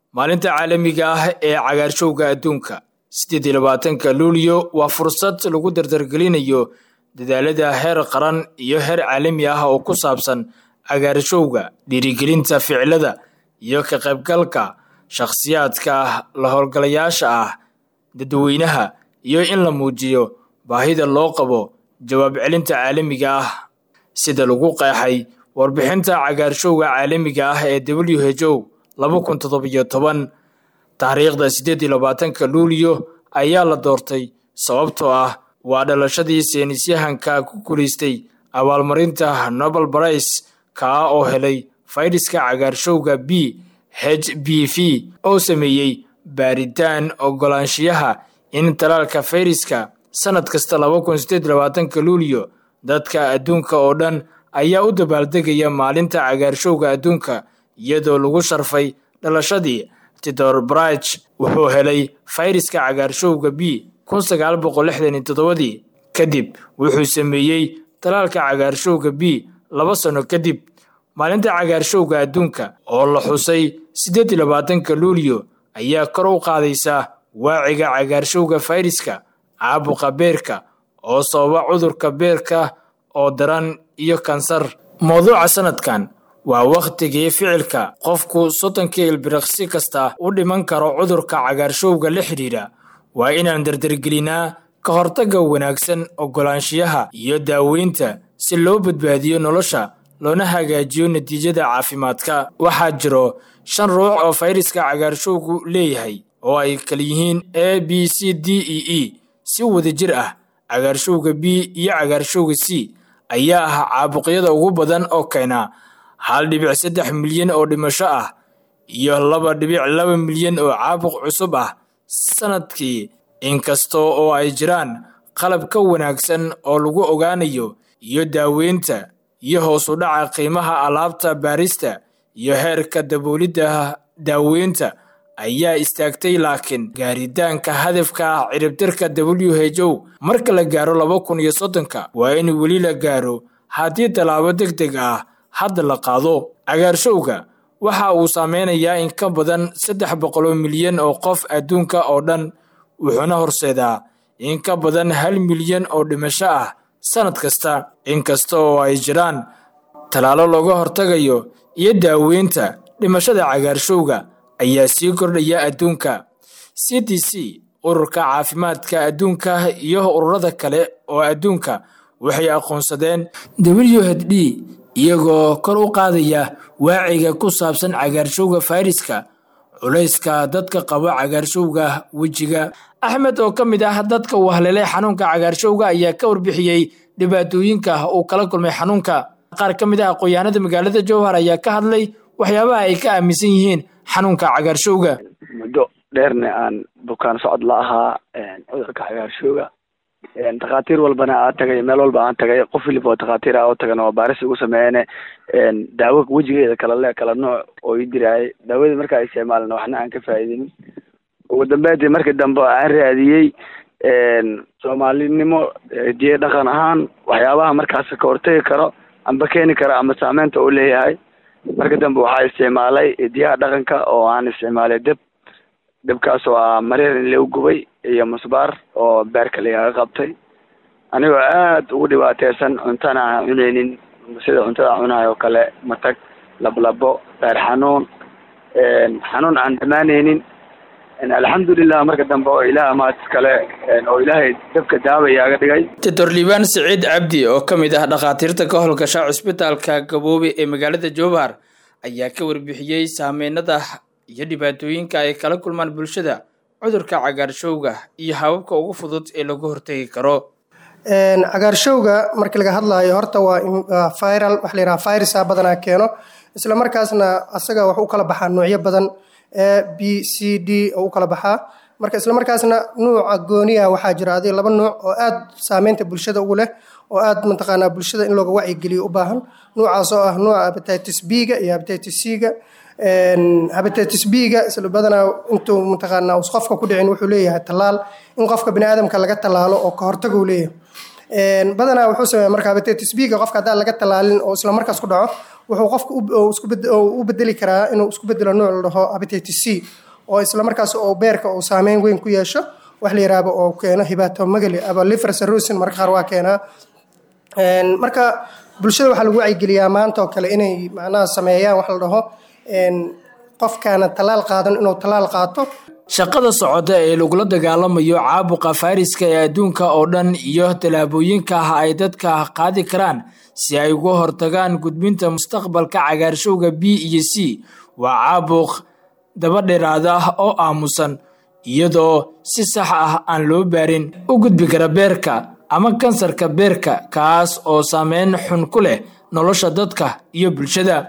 maalinta caalamiga ah ee cagaarshowga adduunka siddeed iyo labaatanka luulyo waa fursad lagu dardargelinayo dadaalada heer qaran iyo heer caalami ah oo ku saabsan cagaarshowga dhiirigelinta ficilada iyo ka qaybgalka shakhsiyaadka la howlgalayaasha ah dadweynaha iyo in la muujiyo baahida loo qabo jawaab celinta caalamiga ah sida lagu qeexay warbixinta cagaarshowga caalamiga ah ee w h o laba kun toddobiyo toban taariikhda siddeed iyo labaatanka luulyo ayaa la doortay sababtoo ah waa dhalashadii seynisyahanka ku guulaystay abaalmarinta nobel brice kaa oo helay fayraska cagaarshowga b h b v oo sameeyey baaritaan ogolaanshiyaha in talaalka fayraska sanad kasta laba kun siddeed iyo labaatanka luulyo dadka adduunka oo dhan ayaa u dabaaldegaya maalinta cagaarshowga adduunka iyadoo lagu sharfay dhalashadii tidor brich wuxuu helay fayraska cagaarshowga b kun sagaal boqol lixdan iyo toddobadii kadib wuxuu sameeyey talaalka cagaarshowga b laba sano kadib maalinta cagaarshowga adduunka oo la xusay siddeed iyo labaatanka luulyo ayaa kor u qaadaysa waaciga cagaarshowga fayraska caabuqa beerka oo sababa cudurka beerka oo daran iyo kansar mawduuca sanadkan waa wakhtigii ficilka qofku soddonkii ilbiriqsi kasta u dhiman karo cudurka cagaarshowga la xidhiidha waa inaan dardargelinaa ka hortagga wanaagsan ogolaanshiyaha iyo daaweynta si loo badbaadiyo nolosha loona hagaajiyo natiijada caafimaadka waxaa jiro shan ruux oo fayraska cagaarshowgu leeyahay oo ay kala yihiin a b c d e e si wadajir ah cagaarshowga b iyo cagaarshowga c ayaa ah caabuqyada ugu badan oo keena hal dhibic saddex milyan oo dhimasho ah iyo laba dhibic laba milyan oo caabuq cusub ah sanadkii inkastoo oo ay jiraan qalab ka wanaagsan oo lagu ogaanayo iyo daaweynta iyo hoos u dhaca qiimaha alaabta baarista iyo heerka daboolidda daaweynta ayaa istaagtay laakiin gaaritaanka hadafka ciribtirka w h o marka la gaaro laba kun iyo soddonka waa in weli la gaaro haddii tallaabo deg deg ah hadda la qaado cagaarshowga waxa uu saameynayaa in ka badan saddex boqoloo milyan oo qof adduunka oo dhan wuxuuna horseedaa in ka badan hal milyan oo dhimasho ah sanad kasta inkasta oo ay jiraan tallaalo looga hortagayo iyo daaweynta dhimashada cagaarshowga ayaa sii kordhaya adduunka c d c ururka caafimaadka adduunka iyo ururada kale oo adduunka waxay aqoonsadeen w h d iyagoo kor u qaadaya waaciga ku saabsan cagaarshowga fayraska culayska dadka qaba cagaarshowga wejiga axmed oo ka mid ah dadka uu haleelay xanuunka cagaarshowga ayaa ka warbixiyey dhibaatooyinka uu kala kulmay xanuunka qaar ka mid ah aqoonyahanada magaalada jowhar ayaa ka hadlay waxyaabaha ay ka aaminsan yihiin xanuunka cagaarshowga muddo dheerna aan bukaan socod la ahaa cudurka cagaarshowga takhaatiir walbana aa tagay meel walba aan tagay qof waliba oo takhaatiir ah oo tagan oo baaris ugu sameeyeen daawo wejigeeda kala le kala nooc oo ii diraayay daawadii markaa isticmaalna waxna aan ka faa'iidinin ugu dambeyntii markii dambe aan raadiyey soomaalinimo diye dhaqan ahaan waxyaabaha markaas ka hortagi karo amba keeni karo ama saameynta uu leeyahay marka dambe waxaa isticmaalay diyaha dhaqanka oo aan isticmaalay deb debkaas oo ah mareer in lagu gubay iyo musbaar oo beerka lagaga qabtay anigoo aad ugu dhibaateysan cuntana aan cuneynin sida cuntada cunayo kale matag lablabo beer xanuun xanuun aan dhamaaneynin alxamdulilah marka dambe oo ilaah maad kale oo ilaahay dabka daawa igaaga dhigay doctor liibaan siciid cabdi oo ka mid ah dhakhaatiirta ka howlgasha cusbitaalka gaboobe ee magaalada jowhar ayaa ka warbixiyey saameynada iyo dhibaatooyinka ay kala kulmaan bulshada cudurka cagaarshowga iyo hababka ugu fudud ee lagu hortegi karo cagaarshowga markii laga hadlaayo horta waa viral waxa la yidhaha virusa badanaa keeno isla markaasna asaga wax u kala baxaa noocyo badan a b c d oo u kala baxaa marka isla markaasna nuuca gooniya waxaa jira adi laba nuuc oo aad saameynta bulshada ugu leh oo aad mataqaanaa bulshada in looga wacyigeliyo u baahan nuucaas oo ah nuuca hepatitis b-ga iyo hepatitis c-ga hepatitis b-ga isla badanaa intuu mataqaanaa us qofka ku dhicin wuxuu leeyahay tallaal in qofka bini aadamka laga tallaalo oo ka hortaga uu leeyahay badanaa wuxuu sameeya marka hepatitis b-ga qofka haddaan laga tallaalin oo isla markaas ku dhaco wuxuu qofka u bedeli karaa inuu isku bedelo nooc la dhaho hepatitis c oo islamarkaas oo beerka uu saameyn weyn ku yeesho wax la yiraahdo oo keeno hibatomagali aba liver cirrhosis marka qaar waa keenaa marka bulshada waxaa lagu wacyigeliyaa maanta oo kale inay macnaha sameeyaan wax la dhaho qofkaana tallaal qaadan inuu tallaal qaato shaqada socota ee lagula dagaalamayo caabuqa fayraska ee adduunka oo dhan iyo tallaabooyinka ah ay dadka qaadi karaan si ay uga hortagaan gudbinta mustaqbalka cagaarshowga b iyo c waa caabuq daba dheeraada oo aamusan iyadoo si sax ah aan loo baarin u gudbi kara beerka ama kansarka beerka kaas oo saameyn xun ku leh nolosha dadka iyo bulshada